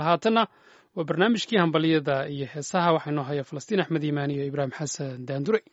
haatanna waa barnaamijkii hambaliyada iyo heesaha waxaa inoo haya falastiin axmed iimaan iyo ibraahim xasan daandure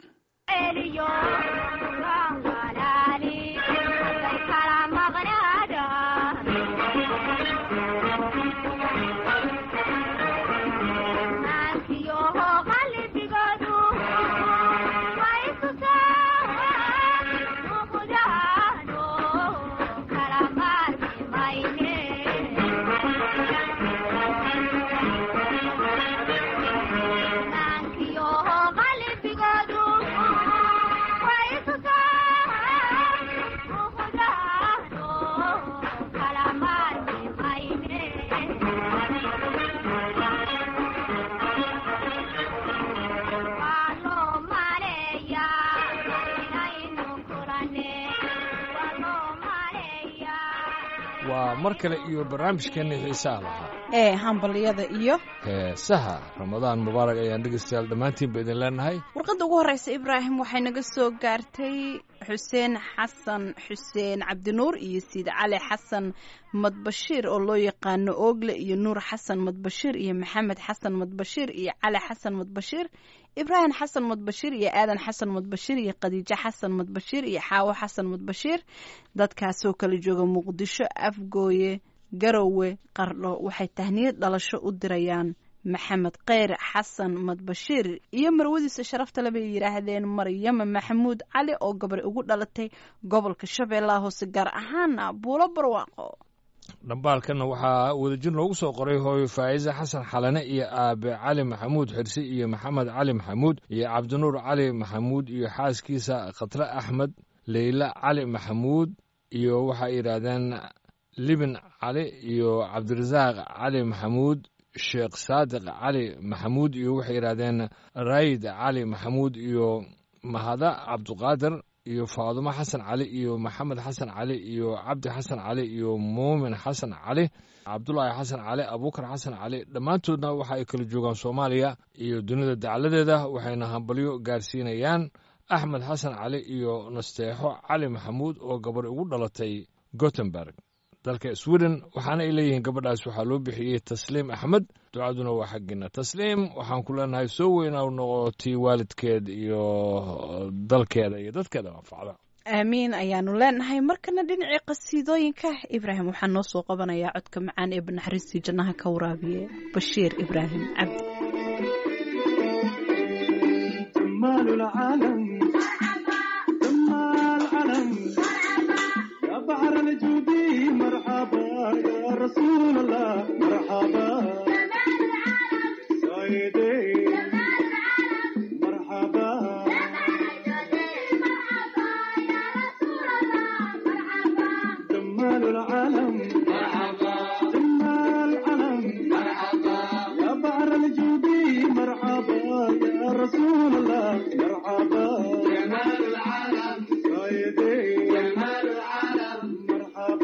waa mar kale iyo barnaamijkeenna xiisaha lahaa ee hambaliyada iyo heesaha ramadaan mubaarak ayaan dhegeystayaal dhammaantiinba idin leenahay warqadda ugu horreysa ibraahim waxay naga soo gaartay xuseen xasan xuseen cabdinuur iyo siid cali xasan madbashiir oo loo yaqaano oogle iyo nuur xasan madbashiir iyo maxamed xasan madbashiir iyo cali xasan madbashiir ibraahim xasan madbashiir iyo aadan xasan madbashiir iyo khadiijo xasan madbashiir iyo xaawo xasan madbashiir dadkaasoo kala jooga muqdisho afgooye garowe qardho waxay tahniyad dhalasho u dirayaan maxamed kheyr xasan madbashiir iyo marwadiisa sharafta le bay yidhaahdeen maryama maxamuud cali oo gabar ugu dhalatay gobolka shabeellaha hoose gaar ahaana buulo barwaaqo dhambaalkanna waxaa wadajir loogu soo qoray hooyo faa'iise xasan xalane iyo aabe cali maxamuud xirsi iyo maxamed cali maxamuud iyo cabdinuur cali maxamuud iyo xaaskiisa khatre axmed leyla cali maxamuud iyo waxay yidhaahdeen libin cali iyo cabdirasaaq cali maxamuud sheekh saadiq cali maxamuud iyo waxay yidhaahdeen raayid cali maxamuud iyo mahada cabduqaadir iyo faadumo xasan cali iyo maxamed xasan cali iyo cabdi xasan cali iyo muumin xasan cali cabdulaahi xasan cali abuukar xasan cali dhammaantoodna waxa ay kala joogaan soomaaliya iyo dunida dacladeeda waxayna hambalyo gaarsiinayaan axmed xasan cali iyo nasteexo cali maxamuud oo gabar ugu dhalatay gotemburg dalka sweden waxaana ay leeyihiin gabadhaas waxaa loo bixiyey tasliim axmed ducaduna waa xaggiina tasliim waxaan ku leenahay soo weyna noqotii waalidkeed iyo dalkeeda iyo dadkeeda anfacda aamiin ayaanu leenahay markana dhinacii qasiidooyinka ibraahim waxaa noo soo qabanayaa codka macaan ee banaxariistii jannaha ka waraabiye bashiir ibraahim cabdi بحر الجودي مرحبا يا رسول الله مرحبا سيدي مرحبا جمال العالم مرحبا جمال العالم مرحبا يا بحر الجودي مرحبا يا رسول الله مرحبا جمال العالم سيدي جمال العالم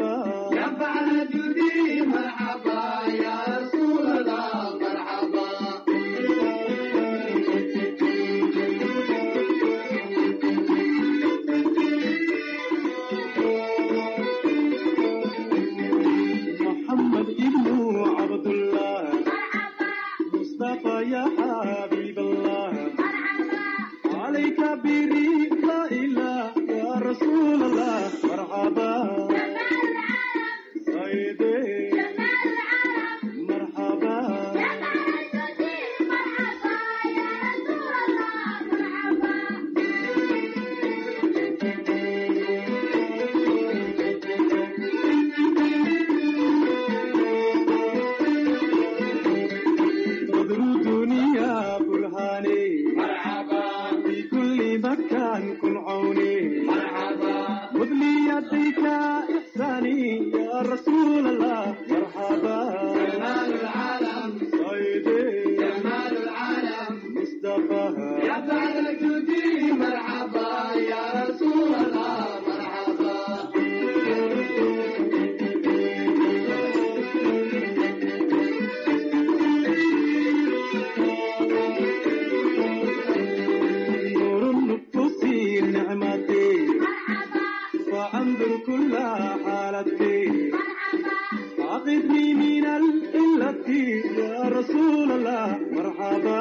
يا رسول الله مرحبا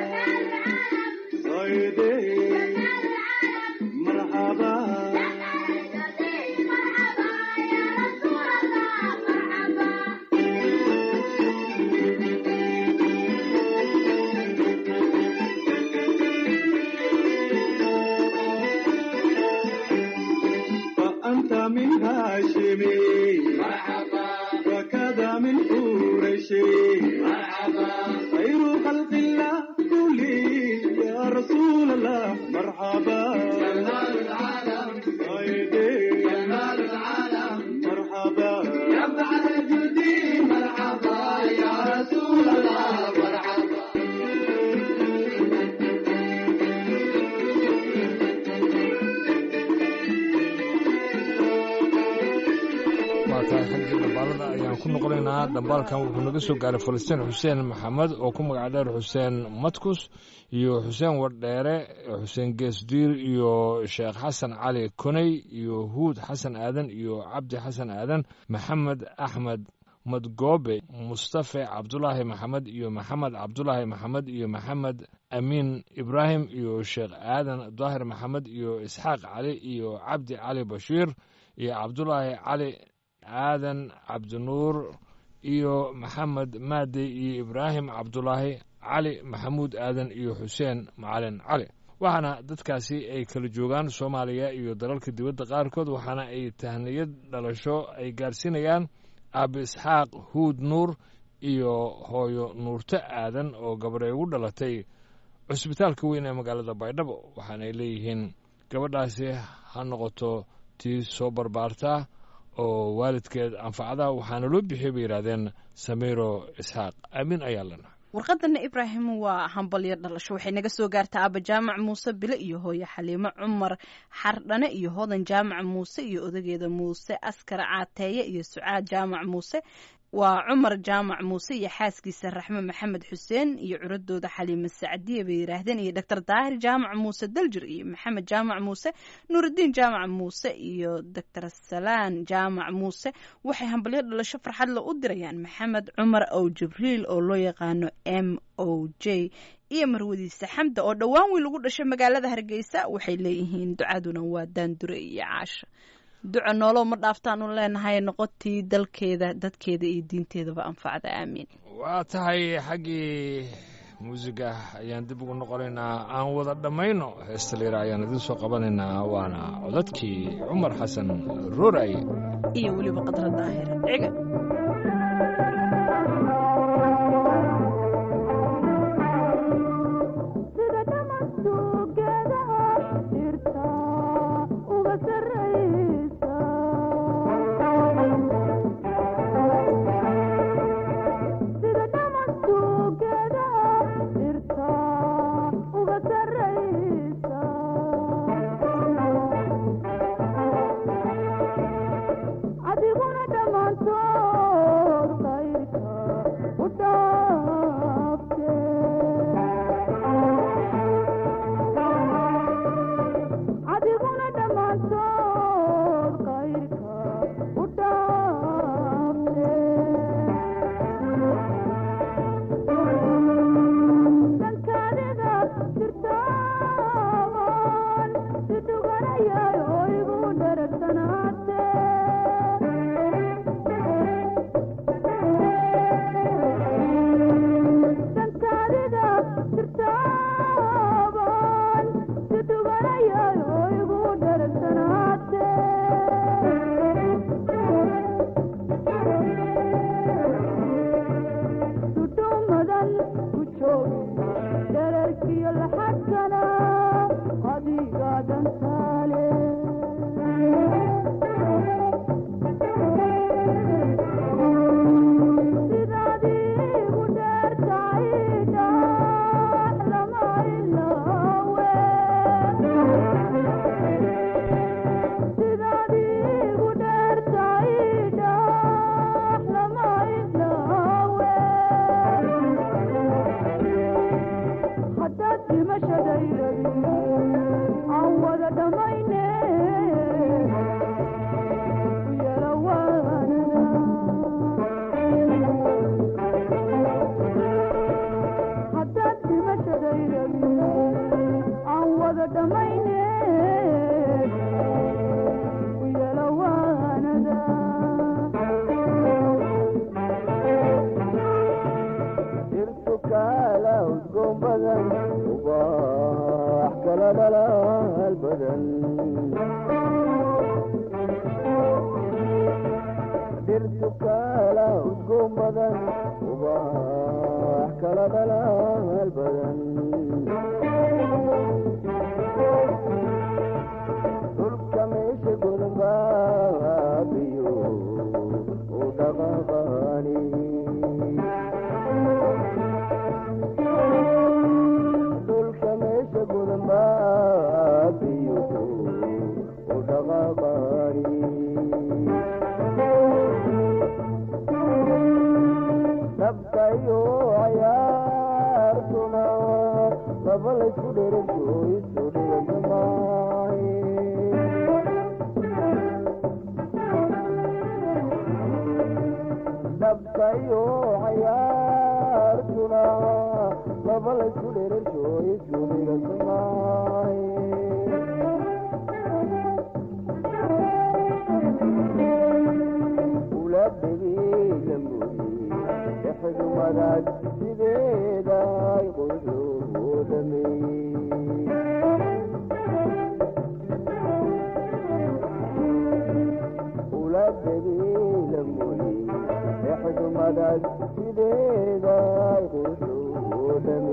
سيدي مرحبا فأنت من هاشمي مرحبا وكذا من قريشي مرحبا خير خلق الله كلي يا رسول الله مرحبا جمال العالم سيدي جمال العالم مرحبا يا بعد جدي مرحبا يا رسول الله مرحبا waa tahay xaggii dhambaalada ayaan ku noqonaynaa dhambaalkan wuxuu naga soo gaaray falastiin xuseen maxamed oo ku magac dheer xuseen matkus iyo xuseen wardheere xuseen geesdiir iyo sheekh xasan cali koney iyo huud xasan aadan iyo cabdi xasan aadan maxamed axmed madgoobe mustafe cabdulaahi maxamed iyo maxamed cabdulaahi maxamed iyo maxamed amiin ibraahim iyo sheekh aadan daahir maxamed iyo isxaaq cali iyo cabdi cali bashiir iyo cabdulaahi cali aadan cabdinuur iyo maxamed maadey iyo ibraahim cabdulaahi cali maxamuud aadan iyo xuseen macalin cali waxaana dadkaasi ay kala joogaan soomaaliya iyo dalalka dibadda qaarkood waxaana ay tahniyad dhalasho ay gaarsiinayaan aabi isxaaq huud nuur iyo hooyo nuurto aadan oo gabadhay ugu dhalatay cusbitaalka weyn ee magaalada baydhabo waxaanay leeyihiin gabadhaasi ha noqoto tii soo barbaartaa oo waalidkeed anfacda waxaana loo bixiyey bay yidhahdeen samiiro isxaaq aamin ayaa lena warqadana ibraahim waa hambalyo dhalasho waxay naga soo gaartaa aaba jaamac muuse bile iyo hooye xaliimo cumar xardhane iyo hodan jaamac muuse iyo odageeda muuse askar caateeye iyo sucaad jaamac muuse waa cumar jaamac muuse iyo xaaskiisa raxme maxamed xuseen iyo curadooda xaliime sacdiye bay yidhaahdeen iyo doctor daahir jaamac muuse daljir iyo maxamed jaamac muuse nuurudiin jaamac muuse iyo doctor salaan jaamac muuse waxay hambalyo dhalasho farxadle u dirayaan maxamed cumar ow jibriil oo loo yaqaano m o j iyo marwadiisa xamda oo dhowaan wiil ugu dhashay magaalada hargeysa waxay leeyihiin ducaduna waa daandure iyo caasha duca noolow ma dhaaftaan u leenahay noqotii dalkeeda dadkeeda iyo diinteedaba anfacda aamiin waa tahay xaggii muusiga ayaan dib ugu noqonaynaa aan wada dhammayno heesta liira ayaan idiin soo qabanaynaa waana codadkii cumar xasan rooraye iyo weliba qadra daahir ciga sida dhamasduugeedaha dhirta uga sarraysa sida dhamasduugeedaha dhirta uga sarraysa adiguna dhammaantood qayrka u dhaafte adiguna dhammaantood qayrka u dhaafte dankaadiga jirtaaban si dhuganayay oo igu dharagsanaate badan ubaax kala dhalaal badan dhirtu kala udgoon badan ubaax kala dhalaal badan dhulka meesha gudbaabiyo u dhaqaqaani dhulka meesha gudbaabiyo u dhaqaqaani dabkayo cayaartuna laba laysku dheranto isu dhigamay dabkayo cayaartuna laba laysku dheranto isu dhigamay dhexdumadaad sideeda ay qoysloo dhameeyey ula dabiila mooye dhexdumadaad sideeda ay qoysloo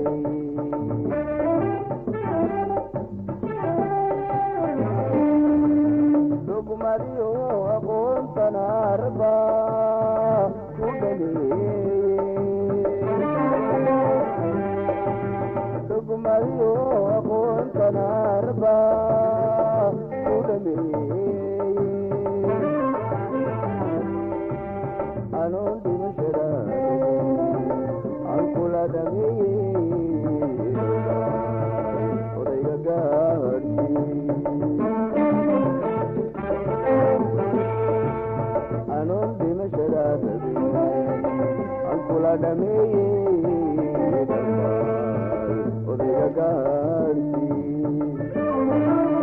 dhameeyey dugmadiyo aqoontan arba ku dugmadiyo aqoontan arba ku dhameeyey anoon dhimashada aan kula dhameeyey odayga gaadhsii anoon dhimashada aan kula dhameeyey odayga gaadhsii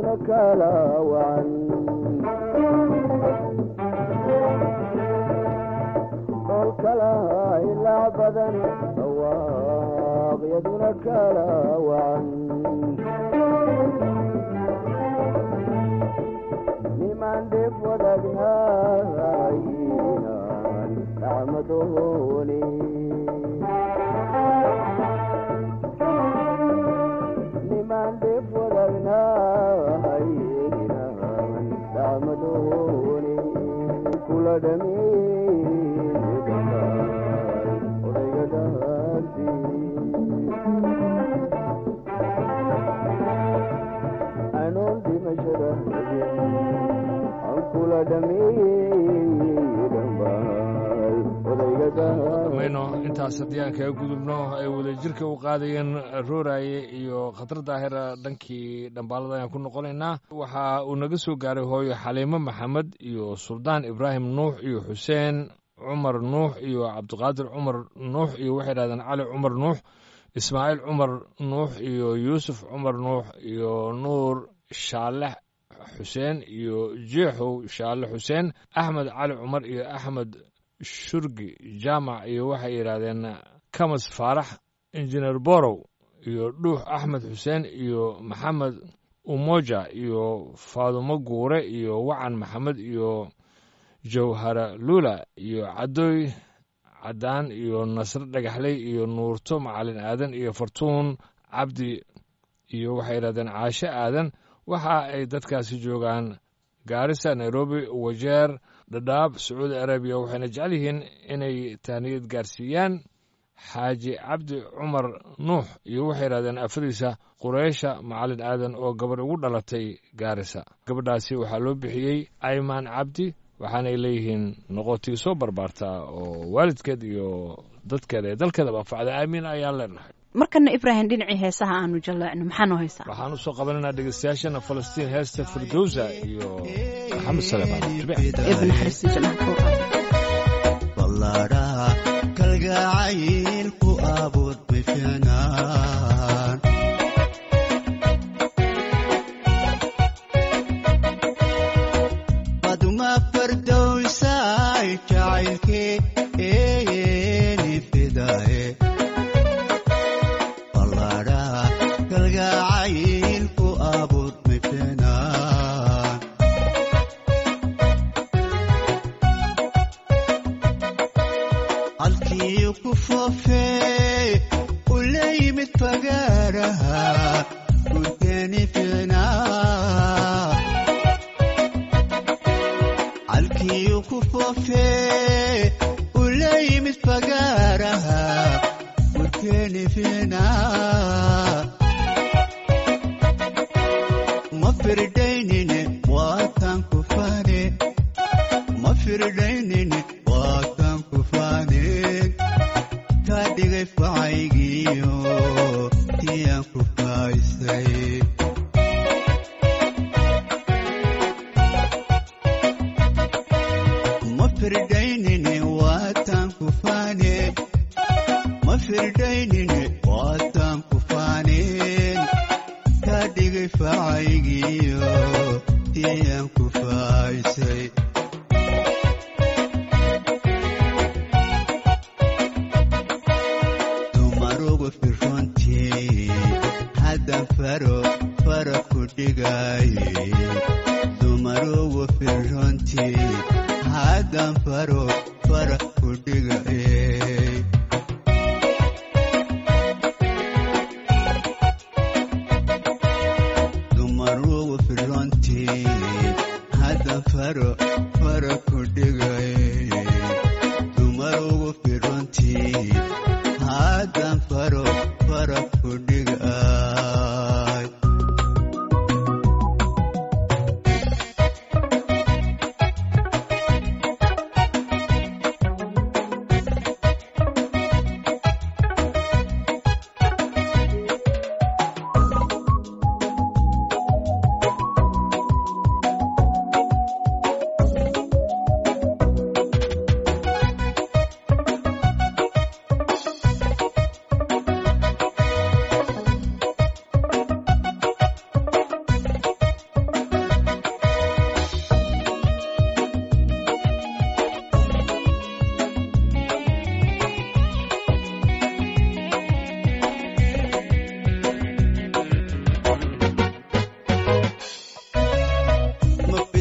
iyaduna kala wacan dhol kala ilaac badan dhawaaq iyaduna kala wacan nimaan dhib wadagnaayinan dhacmadooni nimaan dhib wadagnaayinan dhacmadooni kula dhameeyey odayga dhaasi anoon dhimashada aan kula dhameeyey dhambaal odayga mayno intaas haddii aan kaga gudubno ay wadajirka u qaadayeen rooraye iyo khatar daahira dhankii dhambaalada ayaan ku noqonaynaa waxa uu naga soo gaaray hooyo xaliimo maxamed iyo suldaan ibraahim nuux iyo xuseen cumar nuux iyo cabdiqaadir cumar nuux iyo waxay dhahdeen cali cumar nuux ismaaciil cumar nuux iyo yuusuf cumar nuux iyo nuur shaalex xuseen iyo jeexow shaale xuseen axmed cali cumar iyo axmed shurgi jaamac iyo waxay yidhaahdeen kamas faarax injineer borow iyo dhuux axmed xuseen iyo maxamed umoja iyo faadumo guure iyo wacan maxamed iyo jawhara lula iyo cadooy caddaan iyo nasre dhagaxley iyo nuurto macalin aadan iyo fartuun cabdi iyo waxay yidhahdeen caashe aadan waxa ay dadkaasi joogaan gaarisa nairobi wajeer dhadhaab sacuudi arabiya waxayna jecel yihiin inay tahniyad gaarsiiyaan xaaji cabdi cumar nuux iyo waxay yidhahdeen afadiisa qureysha macalin aadan oo gabadh ugu dhalatay gaarisa gabadhaasi waxaa loo bixiyey aymaan cabdi waxaanay leeyihiin noqotii soo barbaartaa oo waalidkeed iyo dadkeeda ee dalkeedaba anfacda aamiin ayaan leenahay markana ibraahim dhinacii heesaha aanu jaleecno maxaa noo haysaa waxaan usoo qabanaynaa dhegeystayaashana falastiin heesta firdowsa iyo maxamed saleemaan jibic ibn xaristi jannaha ku qaado ballaadhaha kalgacaylku abuud bifinaan baduma fardowsaay jacaylkee eeni fidaye ballaadhaha kalgacaylku abuud bifinaan halkii ku foofee u la yimid fagaaraha gurgeeni fiinaa halkii ku foofee u la yimid fagaaraha gurgeeni fiinaa ma firdaynine waatan ku fane ma firdaynine waatan ku fane kaa dhigay facaygiyo tiyaan ku faaysay ma firdaynine waatan ku fane ma firdaynine waatan ku faneen kaa dhigay facaygiyo tiyaan ku faaysay dumarugu firrontii haddan faro fara ku dhigaye dumarugu firrontii haddan faro fara ku dhigaye dumarugu firrontii haddan faro fara ku dhigaye dumarugu firrontii haddan faro fara ku dhigay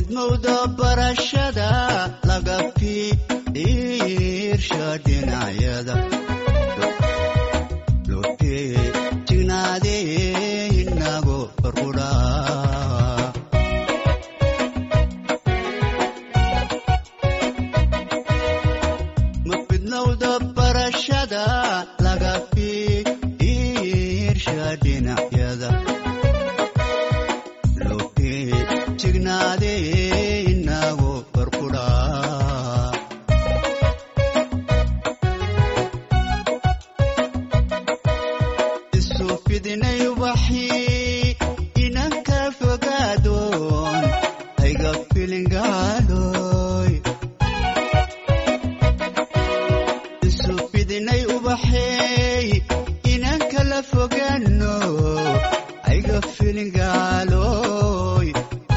fidmowda barashada laga fiirsha dhinacyada lopee jignaadee inago barqudhaa ma fidnowda barashada laga fiirsha dhinacyada lopee jignaadee inago barqudhaa isu fidinay ubaxii inanka fogaadoon ayga filingaaloy isu fidinay ubaxeey inanka la fogaano ayga filingaaloy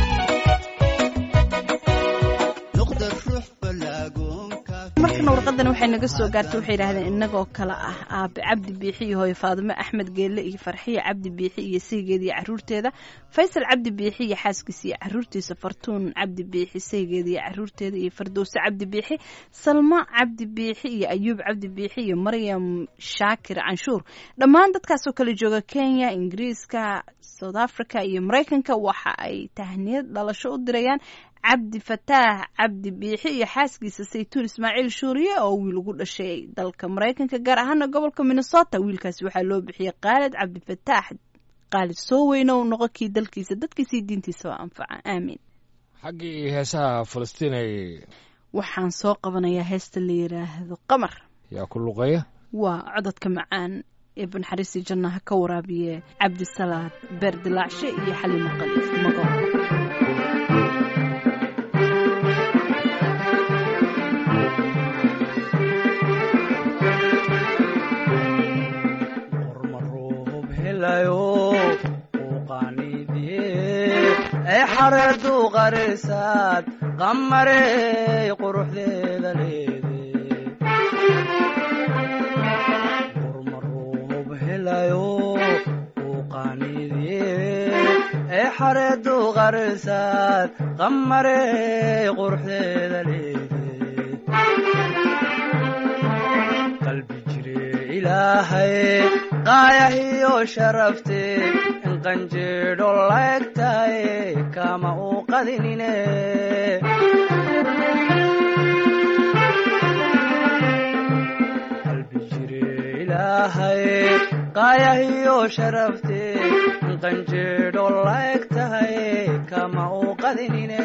noqda ruux balaagoonka markana warqadan waxay naga soo gaartay waxay yidhahdeen innagoo kale ah aabe cabdi biixi iyo hooyo faadimo axmed geelle iyo farxiya cabdi biixi iyo saygeeda iyo caruurteeda faysal cabdi biixi iyo xaaskiisa iyo caruurtiisa fartuun cabdi biixi saygeeda iyo caruurteeda iyo fardowse cabdi biixi salma cabdi biixi iyo ayuub cabdi biixi iyo maryam shaakir canshuur dhammaan dadkaasoo kale jooga kenya ingiriiska south africa iyo maraykanka waxa ay tahniyad dhalasho u dirayaan cabdi fataax cabdi biixi iyo xaaskiisa saytuun ismaaciil shuuriye oo wiil ugu dhashay dalka maraykanka gaar ahaana gobolka minnesota wiilkaasi waxaa loo bixiyey khaalid cabdi fataax khaalid soo weyne u noqo kii dalkiisa dadkiisa iyo diintiisa waa anfaca aamiin xaggii heesaha falastiin ay waxaan soo qabanayaa heesta la yidhaahdo qamar yaa ku luqeeya waa cododka macaan ee banxariisi jannaha ka waraabiye cabdisalaad beerdilaacshe iyo xalimo qaliif mago qormaruub helayo uu qaaniidiyee ay xareedu qarisaad qamarey quruxdeeda leede qormaruub helayo uu qaaniidiyee ay xareedu qarisaad qamarey quruxdeeda leede qalbi jire ilaahay qaayahiyo sharafte in qanjeedho laegtahay kama uu qadinine qalbi jire ilaahay qaayahiyo sharafte in qanjeedho laegtahay kama uu qadinine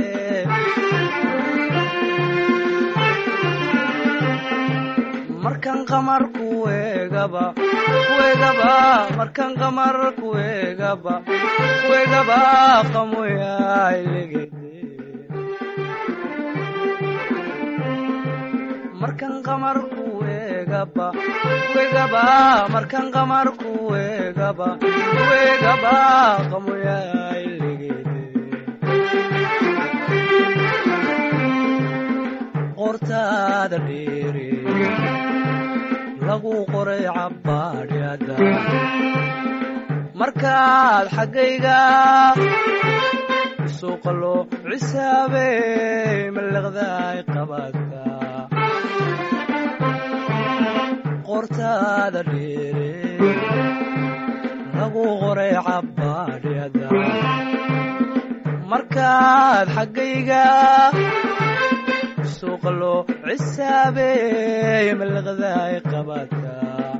markan qamar kuegaba kuegaba markan qamar kuegaba kuegaba qamoyailegede markan qamar kuegaba kuegaba markan qamar kuegaba kuegaba qamoyailegede qortaada dheere lagu qoray cabbaadhyada markaad xaggayga suuqalo cisaabey mallaqdaay qabaadka qortaada dheere lagu qoray cabbaadhyada markaad xaggayga suuqlo cisaabey mallaqdaay qabaadka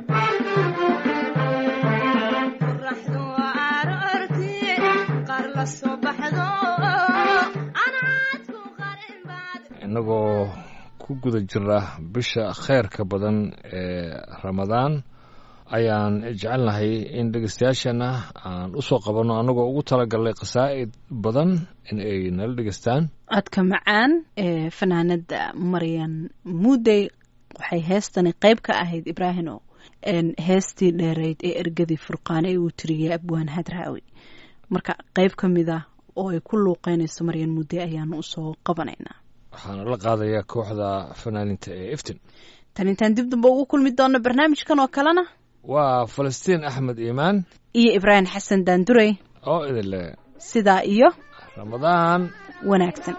qorraxdu aroortii qaar la soo baxdo anaadku qarin baad innagoo ku guda jira bisha khayrka badan ee ramadaan ayaan jecelnahay in dhegeystayaashana aan u soo qabanno annagoo ugu talagalnay qasaa'id badan in ay nala dhegeystaan codka macaan ee fanaanada maryan muudey waxay heestani qayb ka ahayd ibraahino heestii dheerayd ee ergadii furqaane ee uu tiriyey abwaan hadraawi marka qayb ka mid ah oo ay ku luuqeynayso maryan muudey ayaanu usoo qabanaynaa waxaana la qaadayaa kooxda fanaaninta ee iftin tan intaan dib damba ugu kulmi doonno barnaamijkan oo kalena waa falastiin axmed iimaan iyo ibraahim xasan daandurey oo idin leh sidaa iyo ramadaan wanaagsan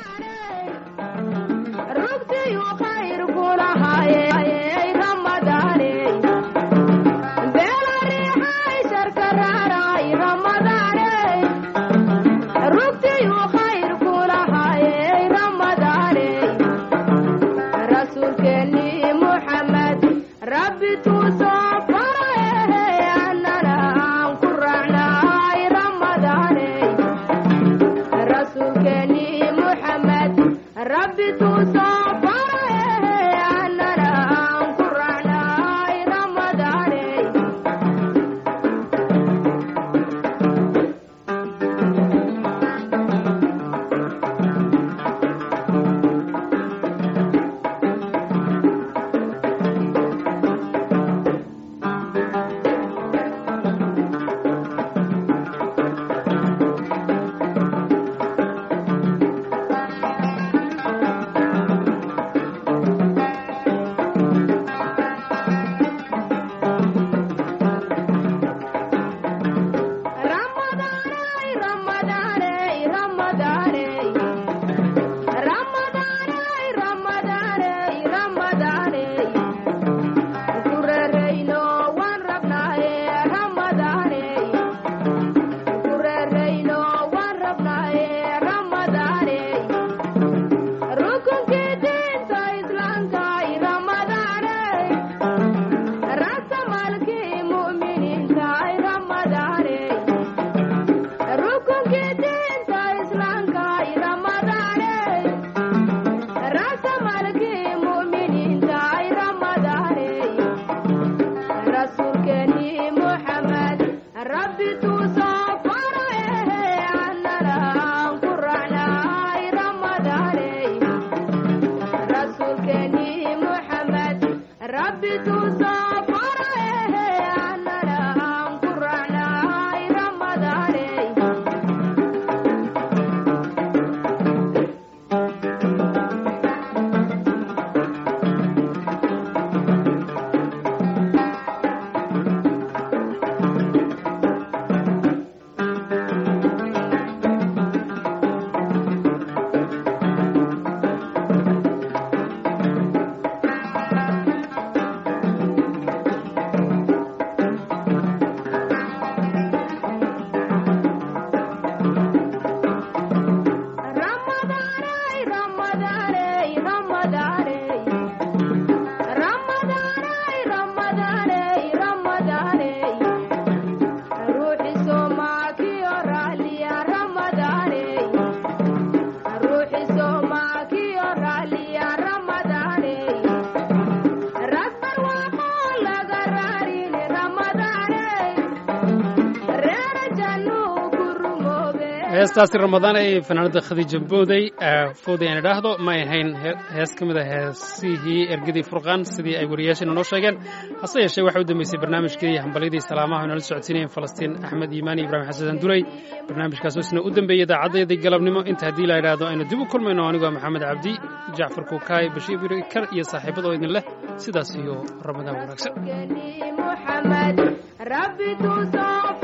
rugtiyu khayr kulahaye ramadaane beela riixay sharka raaray ramadaane rugtiyu khayr kulahaye ramadaane rasuulkeeni muxamed rabbi tuusoo faraye annana aan ku raacnay ramadaane rasuulkeeni muxamed rabbi tuusoo faraye annana aan ku raacnay ramadaane Ramadaanay, Ramadaanay, Ramadaanay. Ramadaanay, Ramadaanay, Ramadaanay. Ku reerayno waan rabnaaye, Ramadaanay. Ku reerayno waan rabnaaye, Ramadaanay. Rukunkii diinta Islaamka, Ramadaanay. Rasamalkii mu'miniinta, Ramadaanay. rukunkii diinta islaamka ramadaane rasamalkii mu'miniinta ramadaane rasuulkeeni muxamed rabbi tuusoo faraye annana aan ku raacnay ramadaane rasuulkeeni muxamed rabbi tuusoo faraye annana aan ku raacnay ramadaane Ramadaanay, Ramadaanay, Ramadaanay. Ramadaanay, Ramadaanay, Ramadaanay. Ruuxi Soomaaliya raaliya Ramadaanay. Ruuxi Soomaaliya raaliya Ramadaanay. Rasbar waaqoo laga raarin Ramadaanay. Reera jannuu ku rumoobe. heestaasi ramadaan ay fanaanada khadiija booday fooday aan idhaahdo ma ay ahayn he- hees ka mid a heesihii ergadii furqaan sidii ay wariyaasheena noo sheegeen hase yeeshee waxaa u dambeysay barnaamijkii hambalyadii salaamaha ay nala socodsiinayeen falastiin axmed iimaan iyo ibraahim xasan duray barnaamijkaasoo isna u dambeeyey idaacaddayadii galabnimo inta haddii la idhaahdo aynu dib u kulmayno anigoo maxamed cabdi jacfar kuukaay bashiir birikar iyo saaxiibadoo idin leh sidaas iyo ramadaan wanaagsan rasuulkeeni muxamed rabbi tuusoo